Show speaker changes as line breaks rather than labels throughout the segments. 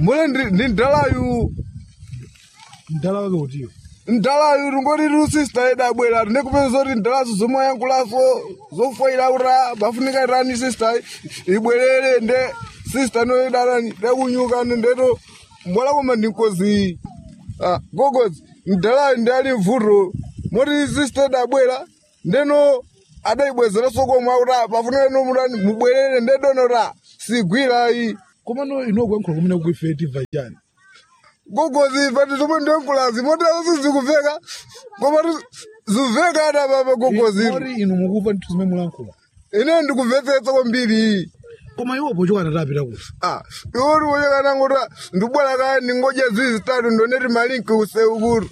mule ndi ndi ndalayu
mdala wake utiyo
ndalayu ringoti rusista yedu abwera ndikupeza zoti ndalazo zomayankulaso zofoiraura bafunika irani sista ibwerere nde sista noyedarani dakunyuka ndeto mbwala koma ndinkozi ah, gogozi ndalayu ndi ali mvuto moti sista yedu abwera ndeno adaibwezera sokomwe akuti pafunika nomutani mubwerere ndedonota sigwirayi
komano inokuyankhula kumene kuife timva chani
gogozi pati zomwe ndiyonkhulazi moti azo zikuveka koma ti- ziveka ada papa gogozi
ori inu mukuva nthu zimene mulankhula
ine ndikumvetsetsa kwambiri
koma iwo pochoka tatapita kusa
ah iwoti woyekanangota ndibwera kaya ndingodya zizi zitatu ndoneti malinki useukuru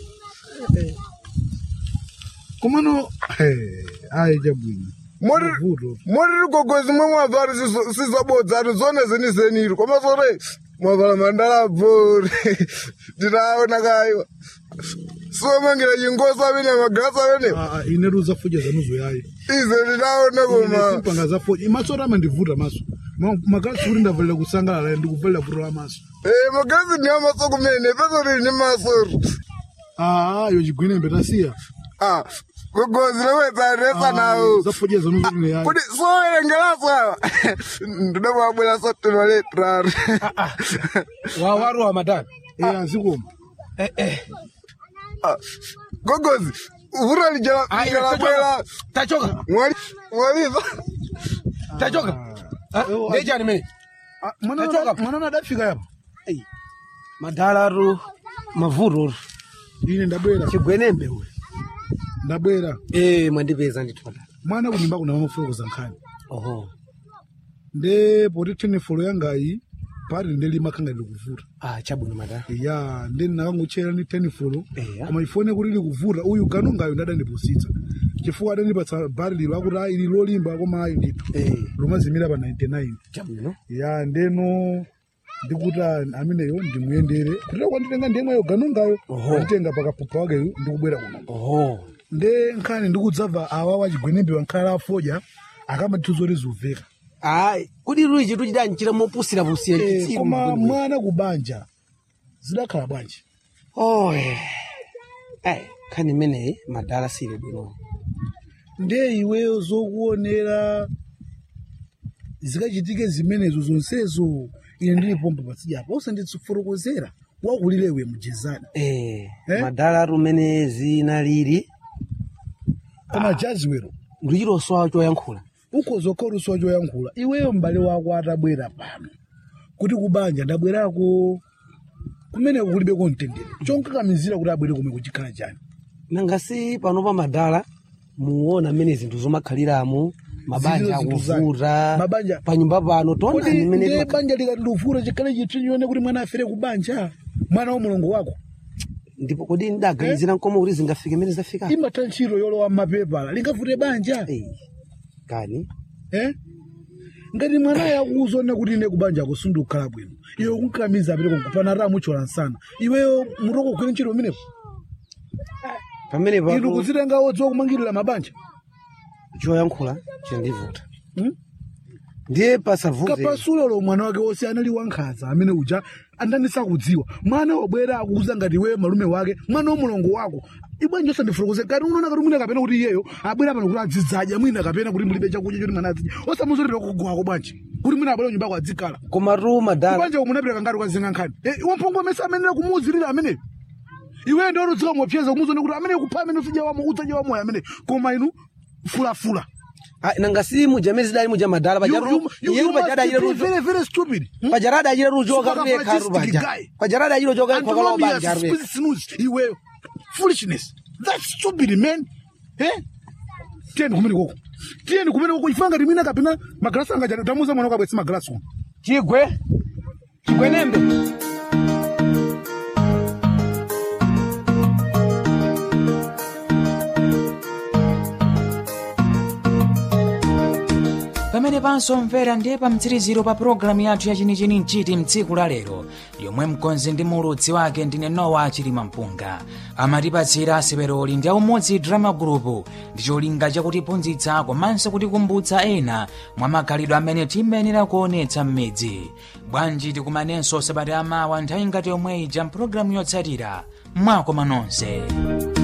komano ayi chabwino
moti
Mavuto.
moti tigogozi mwe mwavala sizabodza ati zone zenizenitu koma zote mwavala mandalabvori titaona kayiwa somangira chingosi amene magrasi amene
Ah, ah, ine ruzafoja zanuzo yayi
ize titaona koma
simpanga zafoja maso oti amandivuta maso Ma- magalasi kuti ndavalira kusangalala ndikuvalira vuto la maso
Eh, magasi ni amaso kumene peso tili ni maso
Ah, yo chigwinembe tasiya
ah kugozi lewetsa nawo
zafoja zanuzo ine yayi
kuti sowerengeraso awa ndidamwabwera sotino letrari
wawaru wa madana
eh azikoma
gogozi vura lijalabwera
tachoka
mwaliva
tachoka
Ewo,
ndechani mene
Ah, mwana
Tachoka.
wada- mwana adafika yapo
Ei, madalaru mavururu
ine ndabwera
chigwenembe uyu
ndabwera
e mwandipeza ndithu madala
mwana kunyumba kuna mamafulokoza nkhani
oho
nde poti tenefolo yangayi pati ndelima khanga ndikuvuta
ah chabwino madala
ya nde nakangotchera ni tenefolo
Eya.
koma ifone kuti likuvuta uyu ganongayo ndadandipusitsa chifukwa adandipatsa bari lilo akuti ayi ili lolimba koma ayi ndithu
Eh.
lomazimira pa 99
chabwino
ya ndeno ndikuti a- ameneyo ndimuyendere kutira kwanditenga ndiyemweyo ganongayo
Oho.
anditenga pakapupa wakeyo ndikubwera kuno
oho
nde nkhani ndikudzabva awa wachigwenembe wankhala afoja akamatizoti zuveka
ayi kuti luli chitu chidanchira mopusira pusira
Eh,
chitsiru
koma
mgwembe.
mwana kubanja zidakhala bwanji
oye ayi nkhani imeneyi madala sili bwino
nde iweyo zokuonera zikachitike zimenezo zonsezo ine ndilipompa patsijapo usanditsiforokozera wakulilewe mjezani
eh
Eh?
madalaru umene zina lili
koma jaziwero
ndichiloswawo choyankhula
ukhozokha luso choyankhula iweyo m'bale wako atabwera pano kuti kubanja ndabwerako kumeneko kulibeko mtendere chonkakamizira kuti abwere kumwe kuchikhala chani
nangasi pano pa madala muona mmene zinthu zomakhaliramo mabanja
Zinthu zinthu zake.
akuvuta
Mabanja-
pa nyumba pano
kodi
tonani mmene
ndiye
timakha-
banja likati luvuta chikhale chithu chione kuti mwana afere kubanja mwana wa mulungu wako
ndipo kodi ndidaganizira mkomo kuti zingafike mmene zafika
imatha ntchito yolowa mmapepala lingavute banja
Eh, kani
eh? ngati mwana yakuzone kuti ine kubanja kusundukhala bwino iwe kunkamiza apite kupana ra muchola nsana iweyo mutoko kugwira ntchito umenepo
pamene
inu
papo
kuzitenga odziwa kumangirira mabanja
choyankhula chendivuta
Hmm?
ndiye pasavute
kapasulolo mwana wake wose anali wankhanza amene uja andanisa kudziwa mwana wabwera akuuza ngati iwe malume wake mwana wa mulongo wako ibwanji osandifotokoze kati unaona kati mwina kapena kuti iyeyo abwera pano kuti adzidzadya mwina kapena kuti mulibe chakudya choti mwana adzidya osamuzotera kugwako bwanji kuti mwina abwera nyumbako adzikhala
komatu madala
kubanja umunapita ngati ukazinga nkhani Eh, wamphongo amene amenera kumuuzirira ameneyo iwe ndi onodzika mopyeza kumuzone kuti amene kupha amene usudya wamo udzadya wamoyo amene koma inu fulafula
Ah, nangasi muja amene zidali muja madala
You- you- you- you must
pajarada
be very, very stupid. Hmm?
pajarada achira rujoka
Sukaka
rubekha
fascistic
rubaja
guy.
pajarada achira rujoka
And
kwakala
Romeo
ubanja
has
rubekha
snooze, iwe foolishness that's stupid man eh tiyeni kumene koko tiyeni kumene koko ifanga timina kapena magalasi anga jani tamuza mwana kabwesi magalasi uno
chigwe chigwenembe
pamene pamene pansomvera ndiye pa mtsiriziro pa pologalamu yathu yachinichini mchiti mtsiku la lero yomwe mkonzi ndi muludzi wake ndine nowa chilima mpunga amatipatsira aseperoli ndi aumodzi drama group ndi cholinga chakutiphunzitsa komanso kutikumbutsa ena mwa makhalidwe amene timayenera kuonetsa m'midzi bwanji tikumanenso sabata amawa nthawi ngati yomwe ija mpulogalamu yotsatira mwakoma nonse